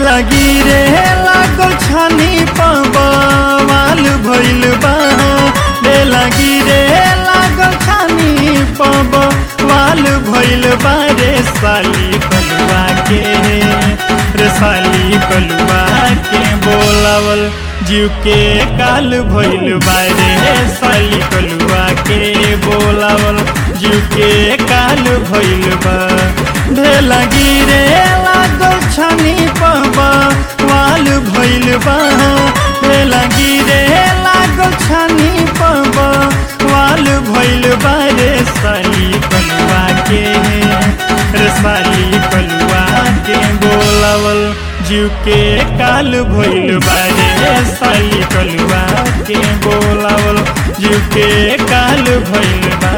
लगी रे लागल छानी पवाल भइल बा रे लगी रे लागल छानी पवाल भइल बा रे साली कलुआ के रे साली कलुआ के बोलावल जीव के काल भइल बा रे साली कलुआ के बोलावल जीव के काल भइल बा ढे लगी रे लागल छानी पबा वाल भइल बा ढे लगी रे लागल छानी पबा वाल भइल बा रे साली कलुआ के रे साली कलुआ के बोलावल जीव के काल भइल बा रे साली कलुआ के बोलावल जीव के काल भइल बा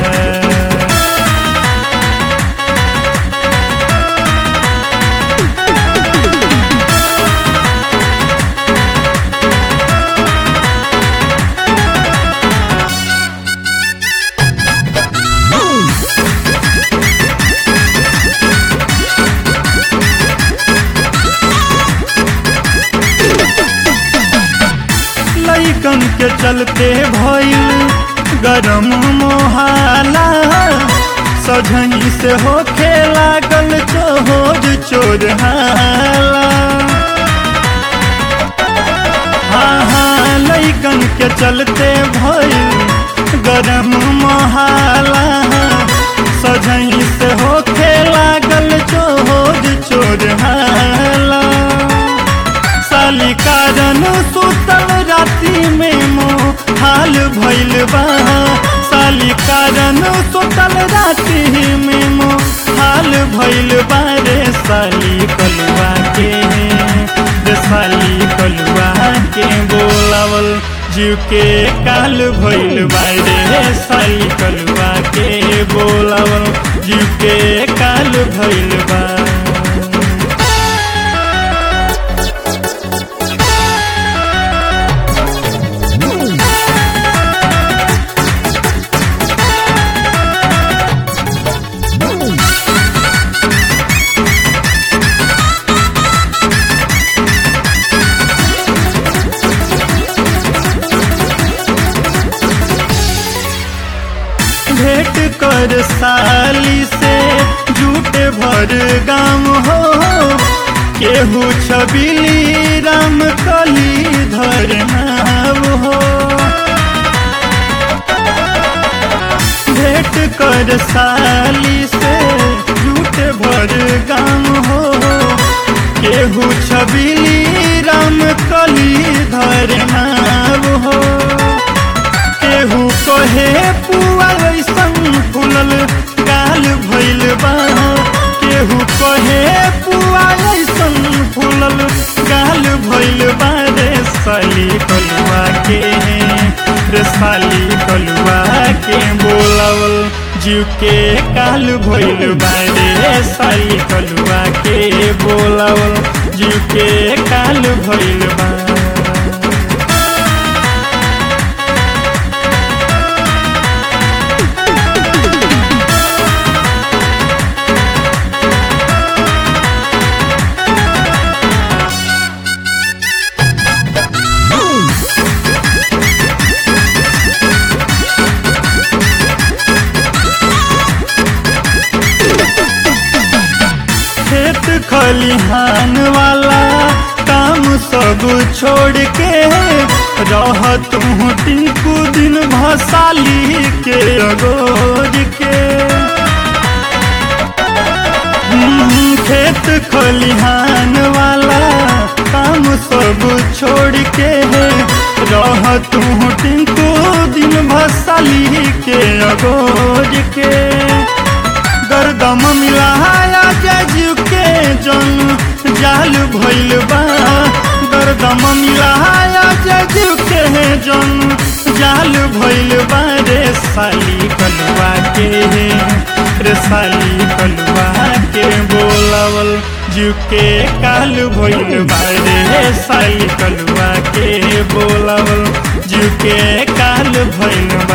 लैकन के चलते भइल गरम मोहाला सझनी से होखे लागल चोर चोर हाला हाँ हाँ लैकन के चलते भइल गरम मोहाला सझनी से होखे लागल चोर चोर हाला साली कारण सुतल राति में मो हाल भइल बा साली कारण सुतल राति में मो हाल भइल बा रे साली कलुआ के रे साली कलुआ के बोलावल जीव के काल भइल बा रे साली कलुआ के बोलावल जीव के काल भइल बा भेंट कर साली से झूठे भर गाम हो केहू छबिली राम कली धर नाम हो भेंट कर साली से झूठे भर गाम हो केहू छबिली राम कली धर नाम हो केहू कहे पुआ ऐसन फुलल गाल भइल बा केहू कहे पुआ ऐसन फुलल गाल भइल बा रे साली कलुआ के रे साली कलुआ के बोलावल जीव के काल भइल बा रे साली कलुआ के बोलावल जीव के काल भइल बा खेत खलिहान वाला काम सब छोड़ के रह तू टिंकू दिन भसाली के अगोर के हम्म, खेत खलिहान वाला काम सब छोड़ के रह तू टिंकू दिन भसाली के अगोर के गर्दम मिलाया जजू के जन जाल भइल बा गर्दम मिलाया जजू के जन जाल भइल बा रे साली कलुआ के रे साली कलुआ के बोलावल जू के काल भइल बा रे साली कलुआ के बोलावल जू के काल भइल बा